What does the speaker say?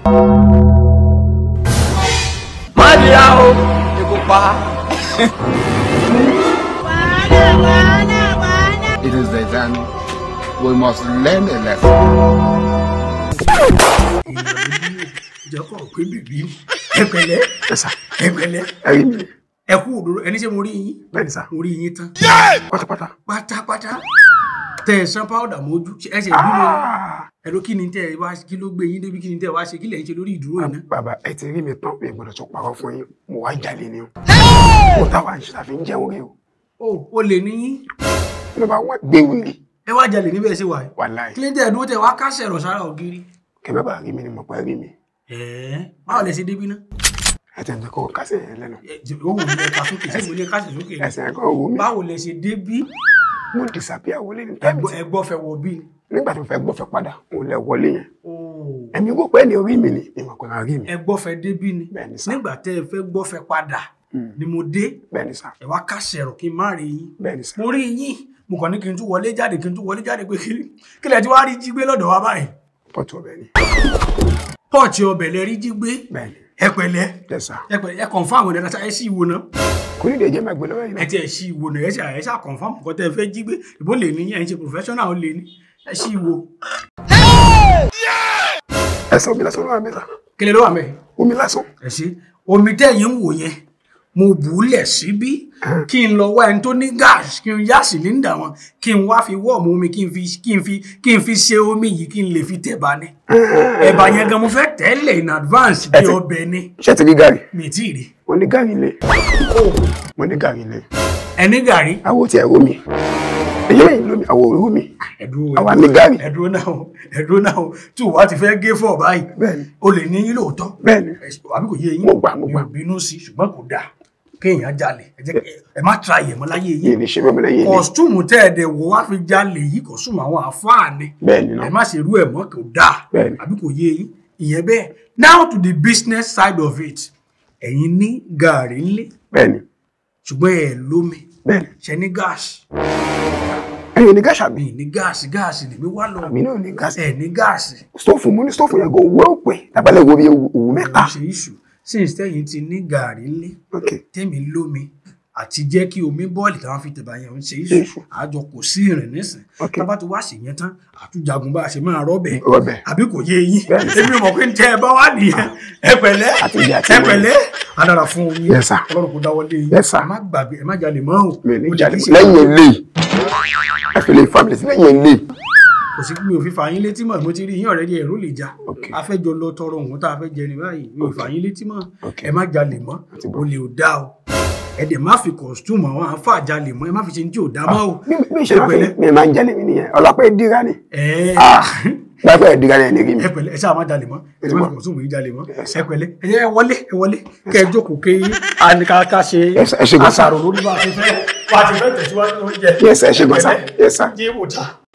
má dira o ikú pa. It is the time we must learn a lesson. ìjọkọ̀ pé bèbí ẹ pẹ̀lẹ́ Yes, sir. ẹ pẹ̀lẹ́ Ẹ̀rí mi. ẹ kú òdòdó ẹni ṣe mo rí yín Bẹ́ẹ̀ni sá. mo rí yín tán Pátápátá. pátápátá tẹ ẹ san powder mójú ẹ ṣe bí mo ẹ ló kí ni tẹ ẹ wá kí ló gbé yín débi kí ni tẹ ẹ wá ṣe kí lẹ ń ṣe lórí ìdúró yìí ná. Bàbá ẹ ti rí mi tán mi gbọ́dọ̀ tún parọ́ fún yín. Mo wá jalè ni o. Mo táwa ń ṣàfi ń jẹun rí o. o ò lè ní yín Ló bá wọ́n gbé wuli. ẹ wá jalè níbẹ̀ ṣe wà yìí Wàláì. kí ló tẹ ẹ dúró tẹ wá kásẹ̀ rọ̀ sára ògiri. Kí bàbá rí mi ni mo pa rí mi. ẹ̀ẹ́ báwo lẹ ṣe débi ná. Ẹ tẹ̀ ń jẹ́ kó kásẹ̀ yẹn lẹ́nu. ẹ jẹ- ó wù mí ẹ ká sókè ṣé mo ní ẹ kásẹ̀ sókè ni. Ẹsẹ̀ ẹ̀kọ́ wù mí. báwo lẹ ṣe débí Mo disappear wọlé ní táìmù tí. ẹ gbọ́ fẹ́ wọ bí ni. Nígbà tí mo fẹ́ gbọ́fẹ́ padà, mo lẹ wọlé yẹn. Ooo. Ẹ̀mí rò pé ẹni orí mi ni ìmọ̀ kò náà rí mi. ẹ gbọ́fẹ́ débí ni Bẹ́ẹ̀ni sá. nígbà tẹ́ ẹ fẹ́ gbọ́fẹ́ padà ni mo dé Bẹ́ẹ̀ni sá. ẹ wá kásẹ̀ rọ̀ kí n má rí yín Bẹ́ẹ̀ni sá. mo rí yín mo kàn ní kí n tún wọlé jáde kí n tún wọlé jáde pé kí kí lẹ ti wá rí jí gbé lọ́dọ̀ wa báyìí Pọ̀tù ọbẹ̀ ni. pọ́ọ̀tì ọbẹ̀ lẹ rí jí gbé Bẹ́ẹ̀ni. ẹ pẹ̀lẹ́ Yes sá. ẹ pẹ̀lẹ́ ẹ kọ̀nfàmù ẹ̀ dáadáa ẹ sì wo náà Kò ní ìdíje máa gbé lọ́wọ́ yìí ẹ náà. ti ẹ̀ sì wo náà ẹ sì ẹ sì kọ̀nfàmù kọ́ tẹ́ ẹ fẹ́ jí gbé ìbò lè ní ẹ̀ ń ṣe professional lè ní ẹ sì wo Ẹsẹ̀ omi lásán ló wà mẹ́ta. kí lẹ ló wà mẹ́ẹ̀. Omi lásán. ẹ ṣe omi tẹ̀yìn ń wò yẹn mo bù ú lẹ̀ síbí kí n lọ wá ẹni tó ní gáàsì kí n yá sílíńdà wọn kí n wá fi wọ́ọ̀mù omi kí n fi kí n fi kí n fi ṣe omi yìí kí n lè fi tẹ̀bà ni ẹ̀bà yẹn gan mo fẹ́ tẹ́lẹ̀ in advance bí Ẹ ti- ọbẹ̀ ni Ṣé ti rí gàrí? mi ì tí ì rí Mo ní gàrí lé. Mo ní gàrí lé. ẹni gàrí Àwo ti ẹ̀rọ mi. Èyí lẹ́yìn lómi, àwọ̀ òru mi. ẹ̀dúró Àwa ní gàrí. ẹ̀dúró náà o, ẹ̀dúró náà o, tí o wá ti fẹ́ gé fọ̀ báyìí Bẹ́ẹ̀ni. o lè ní yín lóòótọ́ Bẹ́ẹ̀ni. Ẹ- àbí kò yé yín Mo gbà, mo mi gbà. ò bínú sí ṣùgbọ́n kò dáa kéèyàn jalè ẹ jẹ́ kí- ẹ má tra ìyẹ̀mọ́ láyé yín Yìí ní ṣe bẹ́ẹ̀ lẹ́yìn ilé. kọ̀stúmù tẹ́ ẹ̀ dẹ̀ wò wá fi jalè yìí kọ̀stúmù àwọn àfáà ni Bẹ́ẹ̀ni ẹ náà. má ṣe irú ẹ̀ mọ́ kò dáa Bẹ́ẹ̀ni. àbí kò yé yín ìyẹn bẹ́ẹ̀ now to the business side of it ẹ̀yin ní gàárì ńlé Bẹ́ẹ̀ni. ṣùgbọ́n ẹ̀ lómi Bẹ́ẹ̀ni. ṣe ní gáàsì Ẹyin ní gáàsì àbí? mi ní gáàsì gáàsì lèmi wá lọ Àmì náà ní gáàsì. ẹ̀ ní gáàsì Stóòfù mo ní stóòfù yẹn kò wú òpè. Tàbálẹ̀ wo bí òwú mẹ́ta. ṣe iṣu since tẹ́yìn ti ní gàárì ńlé Ok. tẹ́mi lómi àti jẹ́ kí omi bọ́ọ̀lì táwọn fi tẹ̀bà yẹn ń ṣe Ṣe iṣu iṣu. àjọ kò sí ìrìn nísìn Ok. tábà tó wá sí yẹn tán àtúnjagun bá a ṣe máa rọ́bẹ̀ Rọ́bẹ̀. àbí kò yé yín Bẹ́ẹ̀ni. èmi mọ̀ pé ń tẹ́ ẹ bá wà nìyẹn ẹ pẹ̀lẹ́ Àti ìdí àti ẹ ìwé. pẹ̀lẹ́ adára fún yín Yes, sir. ọlọ́run kò dáwọ́ lé yín Yes, sir. ẹ má gbàgbé ẹ má jalè mọ́ o Mi ò ní Olè jáde kìí ṣe- lẹ́yìn ilé. Ẹ fi lè family sí lẹ́yìn ilé. kò sí mi ò fi fà yín létí mọ́ mo ti rí yín ọ̀rẹ́dì ẹ̀rú lè já Ok. a fẹ́ jọ lọ tọrọ òun tá a fẹ́ jẹ ní báyìí mi ò fà yín létí mọ́ Ok. ẹ má jalè mọ́ Àti bọ́. o lè ò dá o ẹ dẹ̀ má fi kọ̀stúmù àwọn àáfà jalè mọ́ ẹ má fi ṣe ní tí ò dá mọ́ o Bí bí ìṣe ẹ máa fi pẹ̀lẹ́ mi máa ń jẹ́lẹ̀ mi nìyẹn. Ọlọ́pàá ìdíra ni. ẹ Gbàgbọ́ ìdíra ni ẹni rí mi. ẹ pẹ̀lẹ́ ẹ ṣáà má jalè mọ́ ẹ má fi kọ̀stúmù yìí jalè mọ́ Yes, ẹ pẹ̀lẹ́ ẹ jẹ́ ẹ wọlé ẹ wọlé kẹ́ ẹ jókòó kí a ní ká ká ṣe Yes, sir. Ẹ ṣé gan, sir. àṣàrò lórí bá a ti fẹ́ bá a ti fẹ́ tẹ̀síwájú lóúnjẹ Yes, sir. Ẹ ṣé gan, sir. Yes, sir. jẹ́ ìwòta.